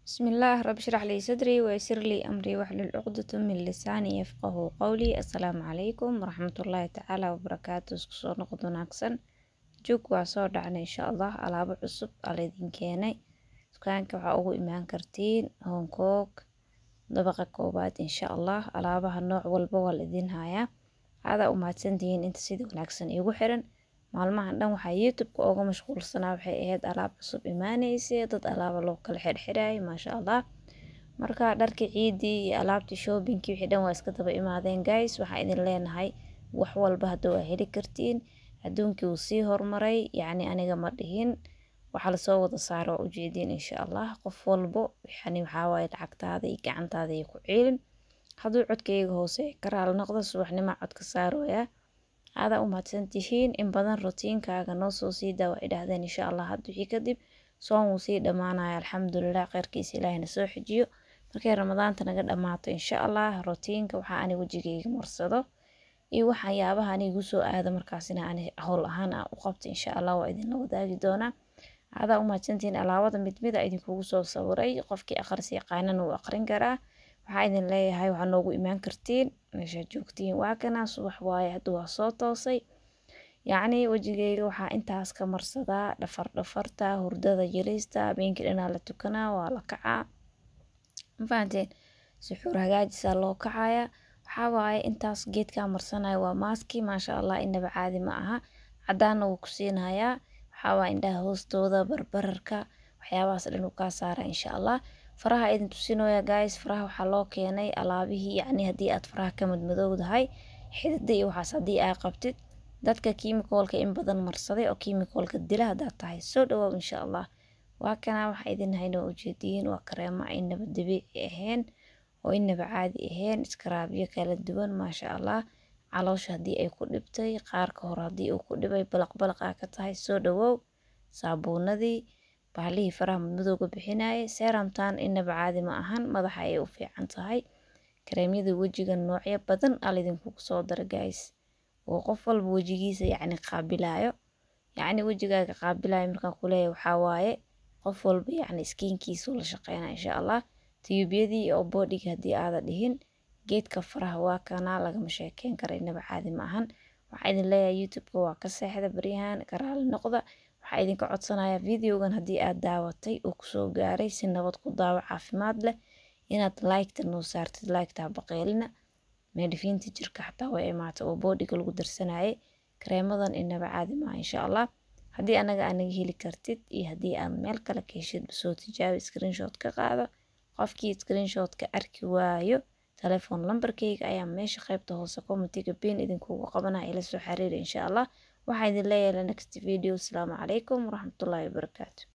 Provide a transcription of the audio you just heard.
بسم الله رب اشرح لي صدري ويسر لي أمري واحلل عقدة من لساني يفقه قولي السلام عليكم ورحمة الله تعالى وبركاته isku soo noqod wanaagsan joog waa soo dhacnay insha allah alaabo cusub aa laydin keenay dukaanka waxaa ugu imaan kartiin Hong Kong dabaqa koobaad insha allah alaabaha nooc walba waa laidin hayaa aadaa u mahadsantihiin inta sida wanaagsan iigu xiran maalmahan dhan waxaa youtube-ka uga mashquulsanaa waxay ahayd alaab cusub imaanaysa dad alaaba loo kala xirxirayay maasha allah marka dharkii ciidii iyo alaabtii shoppingkii wixii dhan waa iska daba imaadeen guys waxaa idin leenahay wax walba hadda waa heli kartiin adduunkii wuu sii horumaray yacni aniga ma dhihin waxaa lasoo wada saara waa ujeediin insha allah qof walbo yani waxaa waaye lacagtaada iyo gacantaada iyo ku ciilin hadduu codkayga hoose karaal noqdo subaxnimo codka saarooyaa aadaa u mahadsan tihiin in badan rutiinkaaga noo soo sii daa waa idhaahdeen insha allah had wixii kadib soon wuu sii dhammaanaya alxamdulilah kheyrkiisa ilaahina soo xijiyo markay ramadaanta naga dhammaato insha allah rutiinka waxaa ani wejigayga marsado iyo waxyaabaha ani igu soo aado markaasina ani howl ahaan ah u qabto insha allah waa idinla wadaagi doonaa aadaa u mahadsantihiin alaabada mid mid a idinkugu soo sawiray qofkii aqris yaqaanana wuu aqrin karaa waxaa idin leeyahay waxaa noogu imaan kartiin meeshaad joogtiin waa kana subax waaye hadduu waa soo toosay yacni wejigeyga waxaa intaas ka marsadaa dhafar dhafarta hurdada yelista habeenkii dhanaa la tukanaa waa la kacaa mafahanteen suxuur hagaajisaa loo kacaya waxaa waaye intaas geedkaa marsanaya waa maaski maasha allah inaba caadi ma aha cadaana wuu ku siinayaa waxaa waaye indhaha hoostooda barbararka waxyaabahaas dhan uu kaa saara insha allah faraha idin tusinooya guys faraha waxaa loo keenay alaabihii yacni haddii aad faraha ka madmadowdahay xidida iyo waxaas haddii aa qabtid dadka kiimikoolka in badan marsaday oo kiimikoolka dila haddaad tahay soo dhawoow insha allah waa kana waxaa idin hayna ujeediyiin waa kareemo aynaba dabiici ahayn oo inaba caadi ahayn iskaraabyo kala duwan maasha allah caloosha haddii ay ku dhibtay qaarka hore haddii uu ku dhibay balaq balaq aa ka tahay soo dhawoow saabuunadii bahalihii faraha madmadowga bixinayay seeramtan inaba caadi ma ahan madaxa ayay u fiican tahay kareemyada wejiga noocyo badan aa laydinkugu soo dara guys oo qof walba wejigiisa yacni qaabilayo yacni wejigaaga qaabilayo markaan kuleeyahay waxaa waaye qof walba yacni iskiinkiisu la shaqeynaa insha allah tiyuubyadii oo boodhiga haddii aada dhihin geedka faraha waa kanaa lagama sheekeyn kara inaba caadi ma ahan waxaa idin leeyahay youtube-ka waa ka seexda baryahan karaali noqda waxaa idinka codsanaya videogan haddii aad daawatay uu kusoo gaaray si nabad ku daawo caafimaad leh inaad liketa noo saartid liketa baqeelina meedhifiinta jirka xataa way imaata oo boodhiga lagu darsanayay kareemadan inaba caadi maaha insha allah haddii anaga anaga heli kartid iyo haddii aad meel kale ka heshid soo tijaabi screenshot ka qaado qofkii screenshot ka arki waayo telefoon lambarkayga ayaa meesha qaybta hoose commentiga bin idinkugu qabanaya ila soo xiriira insha allah waxaa idin leeyahay next video asalaamu calaykum waraxmatullaahi wabarakaatu